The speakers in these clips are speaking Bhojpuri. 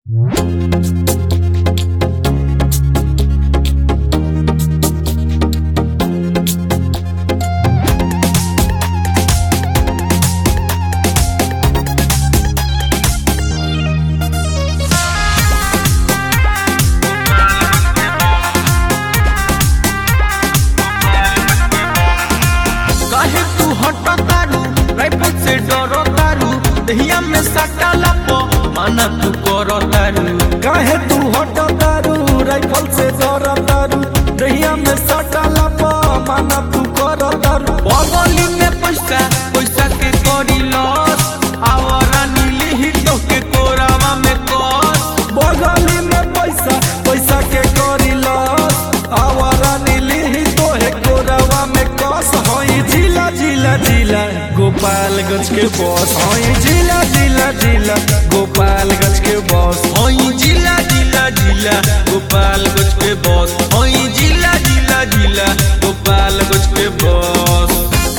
काहे तू हट तारू राइफल से डरो तारू दहिया में सटाला पो माना तू करो तारू काहे तू हट तारू राइफल से डर तारू दहिया में सटाला पा माना तू कर तारू बगली में पैसा पैसा के करी लॉस आवरा नीली ही तो के कोरावा में कस बगली में पैसा पैसा के करी लॉस आवारा नीली ही तो है कोरावा में कस होई जिला जिला जिला गोपालगंज के बॉस होई जिला जिला जिला गोपालगंज के बॉस ओई जिला जिला जिला गोपालगंज के बॉस ओई जिला जिला जिला गोपालगंज के बॉस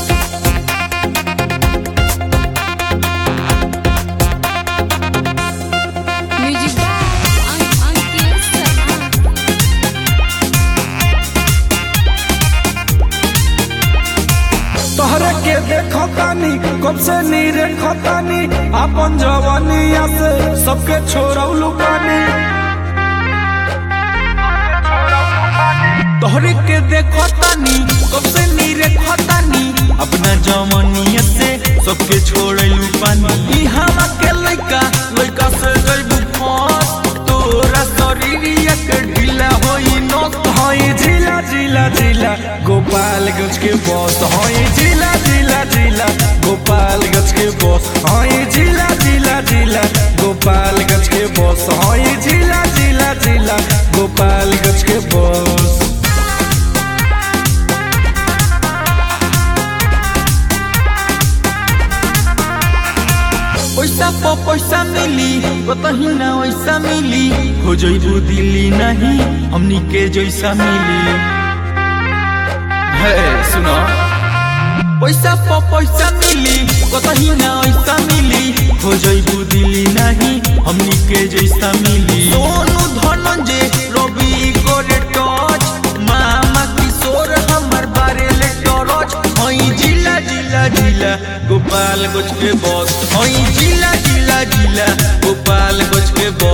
म्यूजिक अंक अंकित शर्मा तोहरे के देखो तानी कब से नीरे खतानी अपन जवानिया से सबके छोड़ौलू पानी तोहरे के देखो तानी कब से नीरे खतानी अपना जवानिया से सबके छोड़लू पानी ई हवा के लइका लइका से जइबू फंस तोरा शरीरिया के ढीला होई नस हई जिला जिला जिला गोपालगंज के बॉस हई जिला जिला जिला गोपालगंज के बॉस हई जिला जिला जिला गोपालगंज के बॉस हई जिला जिला जिला गोपालगंज के बॉस पैसा पो पैसा मिली कतही ना वैसा मिली हो जइबू दिल्ली नहीं हमनी के जैसा मिली है सुनो पैसा पो पैसा मिली कतही ना वैसा मिली हो जइबू दिल्ली नहीं हमनी के जैसा मिली सोनू धनंजय रवि गोरे टच मामा किशोर हमर बारे ले टरच हई जिला जिला जिला गोपालगंज के बॉस हई जिला जिला जिला गोपालगंज के